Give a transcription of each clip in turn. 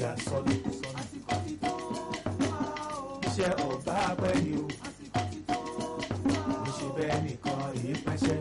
ìyá sọnù iṣẹ́ ọba pẹ́ ni o mo ṣe bẹ́ẹ̀ nìkan èyí pẹ́ṣẹ́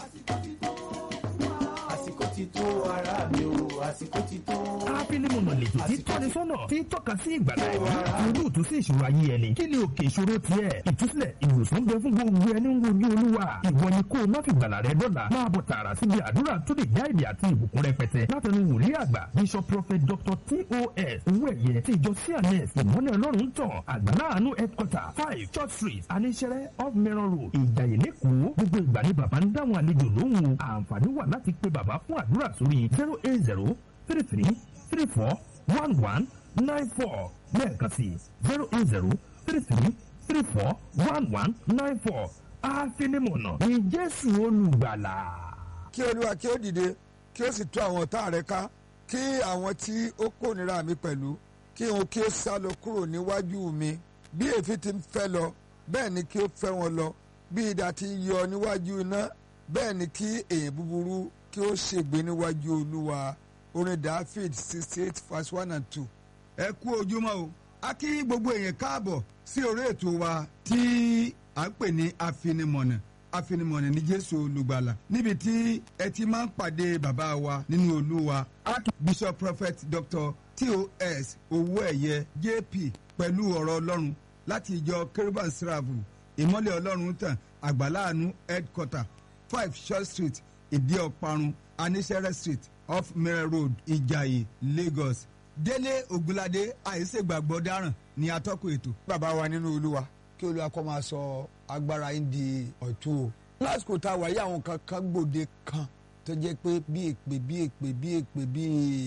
àsìkò ti tó ara mi o àsìkò ti tó. ápílímọ̀nà lètò tí tọ́ni sọ́nà tí tọ́ka sí ìgbàlá ẹ̀mí olóòtú sí ìṣòro ayé ẹni kí ni òkè ìṣòro tiẹ̀ ìtúsílẹ̀ ìwòsàn bẹ fún gbogbo ẹni ń wojú olúwa ìwọ ni kó o má fi gbàlà rẹ dọ́là máa bọ̀ tààrà síbi àdúrà tó lè já èdè àti ìbùkún rẹpẹtẹ látẹnu wòlíì àgbà bishop prophet dr tos owó ẹ̀yẹ ti ìjọ cns ìmọ́lẹ̀ ọlọ́run tàn àgbàláàánú headquarter five church street aníṣẹ́rẹ́ off mẹ́rọ̀ road ìjàyè lẹ́kọ̀ọ́ gbogbo ìgbà ni bàbá ń dáhùn àlejò lóhùn àǹfààní wà láti pe bàbá fún àdúrà sórí zero eight zero three three three four one one nine four lẹ́ẹ̀kan sí zero eight zero three three three four one one nine four àfinimọ̀nà ní jésù olùgbàlà. kí olúwa kí ó dìde kí ó sì tú àwọn ọ̀tá rẹ̀ ká kí àwọn tí ó kórìíra mi pẹ̀lú kí wọn kí ó sá lọ kúrò níwájú mi bí èéfín ti ń fẹ́ lọ bẹ́ẹ̀ ni kí ó fẹ́ wọn lọ bí idà ti ń yọ níwájú iná bẹ́ẹ̀ ni kí èèyàn búburú kí ó ṣègbé níwájú olúwa orin david sixty eight verse one and two. ẹ kú ojúmọ́ o a kí gbogbo èèyàn káàbọ̀ sí orí ètò wa tí à ń pè ní afinimọ̀nà afinimọ̀nà ní jésù olùgbàlà níbi tí ẹ ti máa ń pàdé bàbá wa nínú olúwa bishop prophet dr tos owóẹ̀yẹ jp pẹ̀lú ọ̀rọ̀ ọlọ́run láti ìjọ kérúbàn sírààbù ìmọ́lẹ̀ ọlọ́run tàn àgbàláàánú headquarter five short street ìdí ọ̀parun anísẹ́rẹ́ street off mirror road ìjàyè lagos délé ògúnládé àìsègbàgbọ́ dáràn ní atọ́kùn ètò. bàbá wa nínú olúwa kí olúwa kọ́ máa sọ agbára yín di ọ̀tún o. lásìkò tá a wà yí àwọn kan kan gbòde kan tó jẹ́ pé bí èpè bí èpè bí èpè bí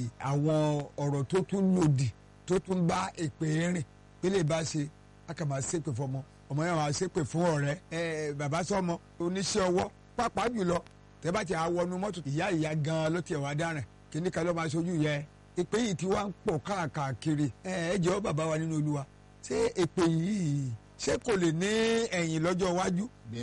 àwọn ọ̀rọ̀ tó tún lòdì tó tún bá èpè rìn pé lè bá ṣe a kà máa ṣépè fọmọ ọmọ yẹn máa ṣépè fún ọ̀rẹ́ ẹ bàbá sọmọ oníṣẹ́ ọwọ́ pàápàá jùlọ tẹ́ bá ti àwọnú mọ́tò ìyá ìyá gan ló tiẹ̀ wá dáràn kíní kan ló máa ṣojú yẹ èpè yìí ti wá ń pọ̀ káàkiri ẹ ẹ jọ̀ọ́ bàbá wa nínú olúwa ṣé èpè yìí ṣé kò lè ní ẹ̀yìn lọ́jọ́ iwájú